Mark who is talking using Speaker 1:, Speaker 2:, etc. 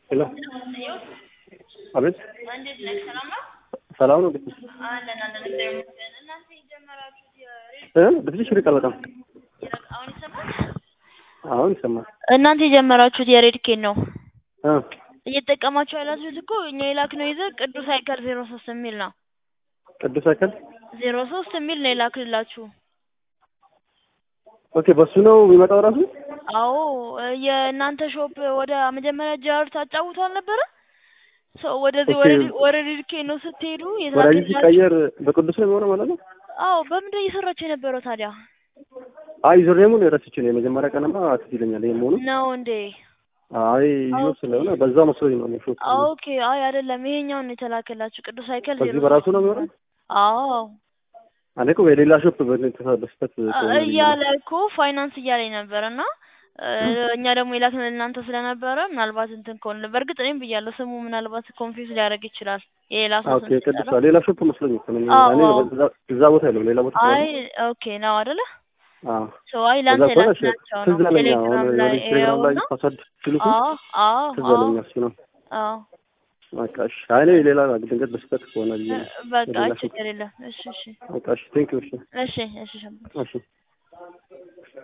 Speaker 1: ሄሎ አቤት
Speaker 2: እንዴት ነህ? ሰላም ነው?
Speaker 1: ሰላም ነው ቤት
Speaker 2: አለን አለን። እግዚአብሔር ይመስገን። እናንተ የጀመራችሁት የሬድ
Speaker 1: እ በትንሽ ይርቃል በጣም
Speaker 2: አሁን ይሰማል?
Speaker 1: አሁን ይሰማል
Speaker 2: እናንተ የጀመራችሁት የሬድ ኬን ነው
Speaker 1: እ
Speaker 2: እየተጠቀማችሁ ያላችሁት እኮ እኛ የላክነው ይዘህ ቅዱስ አይከል ዜሮ ሶስት የሚል ነው።
Speaker 1: ቅዱስ አካል
Speaker 2: ዜሮ ሶስት የሚል ነው የላክልላችሁ።
Speaker 1: ኦኬ በሱ ነው የሚመጣው ራሱ
Speaker 2: አዎ የእናንተ ሾፕ ወደ መጀመሪያ ጃር ታጫውቱ አልነበረ? ሰው ወደዚህ
Speaker 1: ኦኬ።
Speaker 2: ወደ ወደ ሬድ ኬን ነው ስትሄዱ
Speaker 1: ወዳጅ
Speaker 2: የተላክላችሁ።
Speaker 1: ሲቀየር በቅዱስ ነው የሚሆነው ማለት ነው
Speaker 2: አዎ በምንድን ነው እየሰራችሁ የነበረው ታዲያ?
Speaker 1: አይ ዩዘርኔሙን ረስቼ ነው የመጀመሪያ ቀንማ ትዝ ይለኛል ይሄ መሆኑ
Speaker 2: ነው እንዴ?
Speaker 1: አይ ዩዘር ስለሆነ በዛ መስሎኝ ነው እኔ ሾፕ
Speaker 2: ኦኬ አይ አይደለም፣ ይሄኛውን ነው የተላከላችሁ ቅዱስ አይከል
Speaker 1: በዚህ
Speaker 2: ዜሮ
Speaker 1: በራሱ
Speaker 2: ሶስት
Speaker 1: ነው የሚሆነው
Speaker 2: አዎ
Speaker 1: እኔ እኮ የሌላ ሾፕ በስተት
Speaker 2: እያለ እኮ ፋይናንስ እያለኝ ነበር እና እ እኛ ደግሞ የላክን እናንተ ስለነበረ ምናልባት እንትን ከሆነ በእርግጥ እኔም ብያለሁ ስሙ ምናልባት ኮንፊውዝ ሊያደርግ ይችላል የሌላ ሰው
Speaker 1: ኦኬ
Speaker 2: ስም
Speaker 1: ቅዱስ
Speaker 2: ሲጠራ።
Speaker 1: ሌላ ሾፕ መስሎኝ እኮ ነው እኔ
Speaker 2: አዎ፣
Speaker 1: እኔ
Speaker 2: አዎ።
Speaker 1: በዛ- እዛ ቦታ የለም ሌላ ቦታ
Speaker 2: አይ ኦኬ ነው አይደለ?
Speaker 1: አዎ
Speaker 2: ሶ አይ ላንተ
Speaker 1: ከዛ ከሆነ እሺ፣
Speaker 2: የላክናቸው
Speaker 1: ትዝ
Speaker 2: ነው
Speaker 1: አለኝ።
Speaker 2: ቴሌግራም
Speaker 1: አሁን
Speaker 2: ላይ
Speaker 1: ወደ ቴሌግራም ላይ
Speaker 2: ይኸውና።
Speaker 1: ፓስወርድ ሲልኩ
Speaker 2: አዎ አዎ
Speaker 1: ትዝ
Speaker 2: አዎ
Speaker 1: አለኝ እሱ ነው።
Speaker 2: አዎ
Speaker 1: በቃ እሺ። አይ እኔ ሌላ ድንገት በስህተት ከሆነ ብዬ ነው።
Speaker 2: በቃ
Speaker 1: ሌላ ሾፕ
Speaker 2: ችግር የለም። እሺ እሺ
Speaker 1: በቃ እሺ፣ ቴንክ ዩ። እሺ
Speaker 2: እሺ እሺ ሸምበል
Speaker 1: እሺ